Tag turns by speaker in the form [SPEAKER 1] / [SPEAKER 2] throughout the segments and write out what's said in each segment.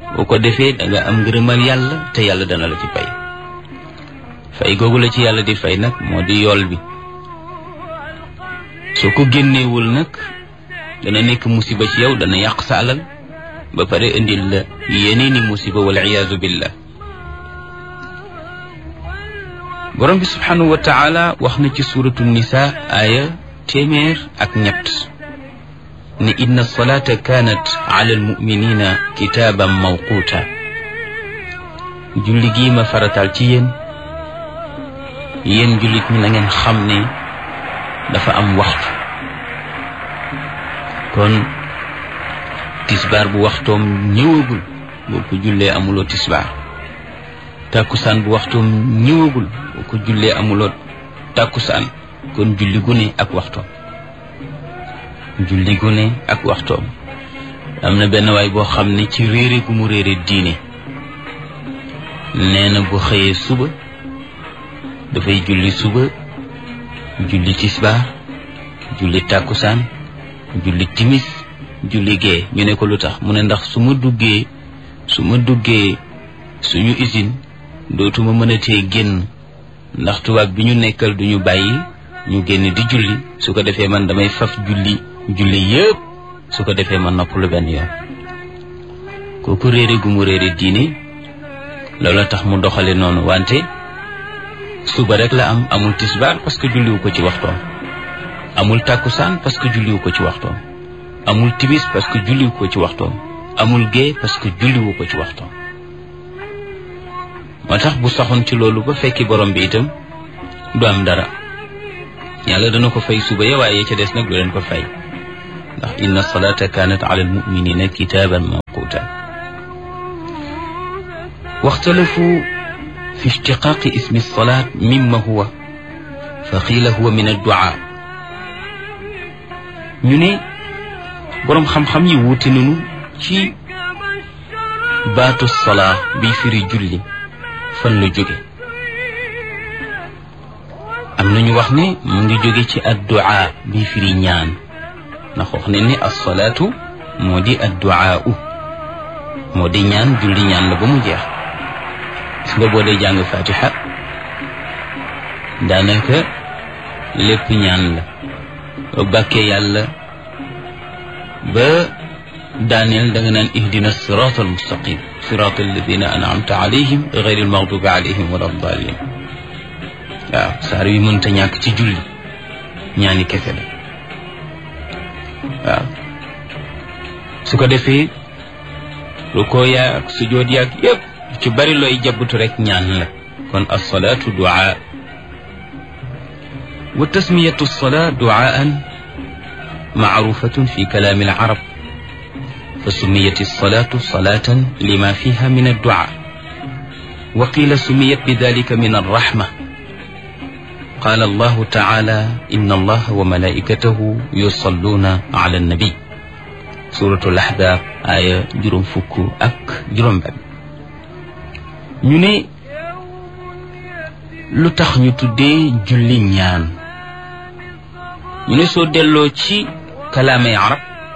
[SPEAKER 1] boo ko defee da nga am ngërëmal yàlla te yàlla dana la ci fay fay googu la ci yàlla di fay nag moo di yool bi soo ko génneewul nag dana nekk musiba ci yow dana yàq sa alal ba pare indil la yeneeni musiba wal iyaazu billah borom bi subhanahu wa taala wax na ci suratu nisa aaya téeméer ak ñett ne inna salata kanat ala almuminina kitaaban mawquuta julli gii ma faratal ci yéen yéen jullit ñi na ngeen xam ne dafa am waxtu kon tisbaar bu waxtoom ñëwagul boo ko jullee amuloo tisbaar tàkkusaan bu waxtoom ñëwagul boo ko jullee amuloo tàkkusaan kon julli gu ne ak waxtoom julli gu ne ak waxtoom am na benn waay boo xam ne ci réere gu mu réere diine nee na bu xëyee suba dafay julli suba julli tisbaar julli tàkkusaan julli timis julli gee ñu ne ko lu tax mu ne ndax su ma duggee su ma duggee suñu usine dootuma mën a tee génn ndax tubaab bi ñu nekkal duñu bàyyi ñu génn di julli su ko defee man damay faf julli julli yëpp su ko defee man noppalu benn yoon kooku réere gu mu réere diine loolu tax mu doxale noonu wante suba rek la am amul tisbaar parce que julliwu ko ci waxtoom amul tàkkusaan parce que julliwu ko ci waxtoom amul timis parce que julliwu ko ci waxtoom amul gée parce que julliwu ko ci waxtoom moo tax bu saxoon ci loolu ba fekki borom bi itam du am dara yàlla dana ko fay suba ya waaye ca des nag du leen ko fay ndax inna salata kanat ala almuminina kitaban mawquta waxtalafu fi ishtiqaqi ismi alsalat mimma huwa fa qiila huwa min addua ñu ne boroom xam-xam yi wuute nañu ci baatu salaa bi firi julli fan la jóge am nañu wax ne mu ngi jóge ci addua bi firi ñaan ndax wax ne ni assalaatu moo di addua u moo di ñaan julli ñaan la ba mu jeex gis nga boo dee jàng fatiha daanaka lépp ñaan la ba bàkkee yàlla ba daaneel da nga naan ihdina sirat al mustaqim sirat alladina anamta alayhim gayri almaghdubi alayhim wala dalin waaw saar wi mënta ñàkk ci julli ñaani kese la waaw su ko defee rukoo yaag sujood yaag yépp ci bari looy jabbutu rek ñaan la kon alsalaatu duaa wa tasmiyatu alsalaa duaan معروفة في كلام العرب فسميت الصلاة صلاة لما فيها من الدعاء وقيل سميت بذلك من الرحمة قال الله تعالى إن الله وملائكته يصلون على النبي سورة الأحزاب آية جرم فكو أك جرم باب ñu lu tax ñu tuddee julli ñaan ñu ne soo delloo ci kalaamay arab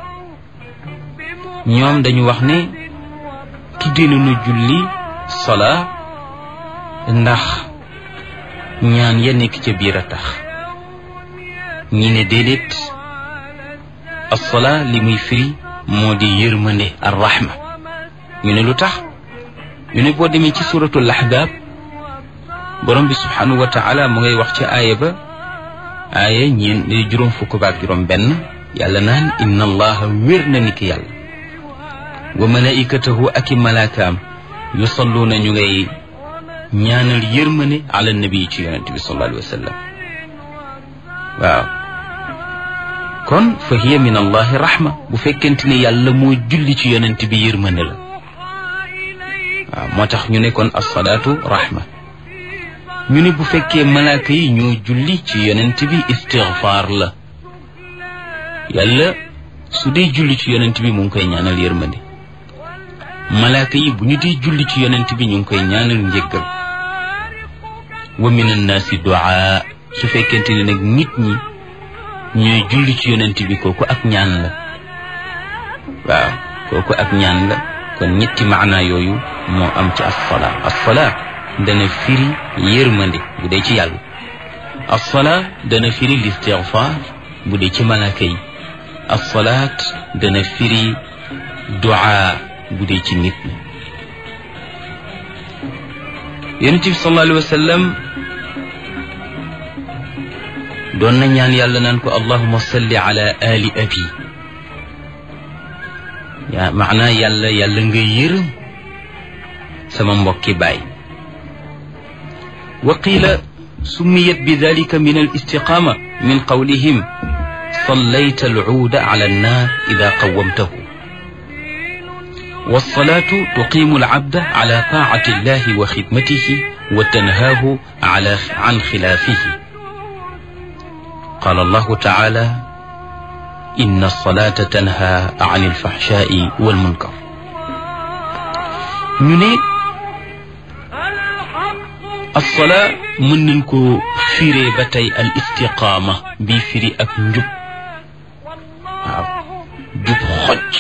[SPEAKER 1] ñoom dañu wax ne tuddee nañu julli sola ndax ñaan ya nekk ca biir a tax ñi ne déedéet assola li muy firi moo di yërmande ar rahma ñu ne lu tax ñu ne boo demee ci suratul ahzab borom bi subhanahu wa taala mu ngay wax ci aaya ba aaya ñeen juróom fukk baak juróom benn yàlla naan inna allaha wér na ni ki yàlla wa malaikatahu ak i malaakaam yusalluuna ñu ngay ñaanal yërmane ala nabi ci yonente bi sallallahu alayhi wa sallam waaw kon fa hiya min allahi rahma bu fekkente ne yàlla moo julli ci yonente bi yërmane la waaw moo tax ñu ne kon assalaatu rahma ñu ne bu fekkee malaaka yi ñoo julli ci yonent bi istigfaar la yàlla su dee julli ci yonent bi mu ngi koy ñaanal yërmande malaaka yi bu ñu dee julli ci yonent bi ñu ngi koy ñaanal njëggal wa min annaasi duaa su fekkente ne nag nit ñi ñooy julli ci yonent bi kooku ak ñaan la waaw kooku ak ñaan la kon ñetti maanaa yooyu moo am ci assalaa assalaa dana firi yërmande bu dee ci yàlla assalaa dana firi listigfaar bu dee ci malaaka yi assalaat dana firi duaa bu dee ci nit ñi yonent bi sallallahu alayhi wa sallam doon na ñaan yàlla naan ko allahuma salli ala ali abi yaa maanaa yàlla yàlla nga yërëm sama mbokki baay wa qiila summiyat bi dalika min al istiqaama min qawlihim sallayta alcuuda ala annaar ida qawamtahu والصلاة تقيم العبد على طاعة الله وخدمته وتنهاه على عن خلافه قال الله تعالى إن الصلاة تنهى عن الفحشاء والمنكر ñu ne الصلاة mën nañ ko firee ba tey al istiqaama bi firi ak njub waaw jub xoj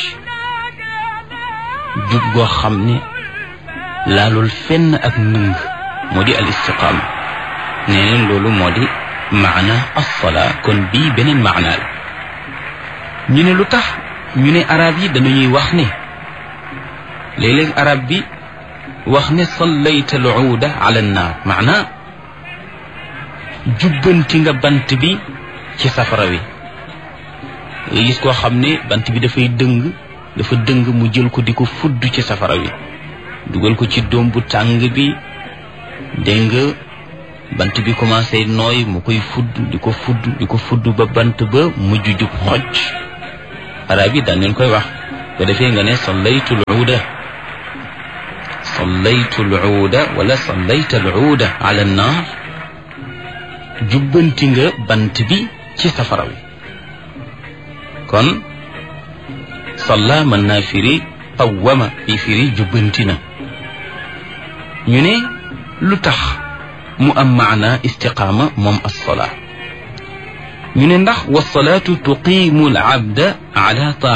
[SPEAKER 1] jub goo xam ne laalul fenn ak nëng moo di al istiqaama nee neen loolu moo di maana assalaa kon bii beneen maana la ñu ne lu tax ñu ne arab yi dañuy wax ne léeg-léeg arab bi wax ne sallayta al uuda ala annaar maana jubbanti nga bant bi ci safara wi nga gis koo xam ne bant bi dafay dëng dafa dëng mu jël ko di ko fudd ci safara wi dugal ko ci doom bu tàng bi dégg nga bant bi commencé nooy mu koy fudd di ko fudd di ko fudd ba bant ba mujj jub xoj arab yi daan leen koy wax ko defee nga ne sallaytu luuda sallaytu luuda wala sallayta luuda ala naar jubbanti nga bant bi ci safara wi kon salla mën naa firi qawwama bi firi jubbanti na ñu ne lu tax mu am maana istiqaama moom assolaa ñu ne ndax wasalaatu tuqiimu al abda ala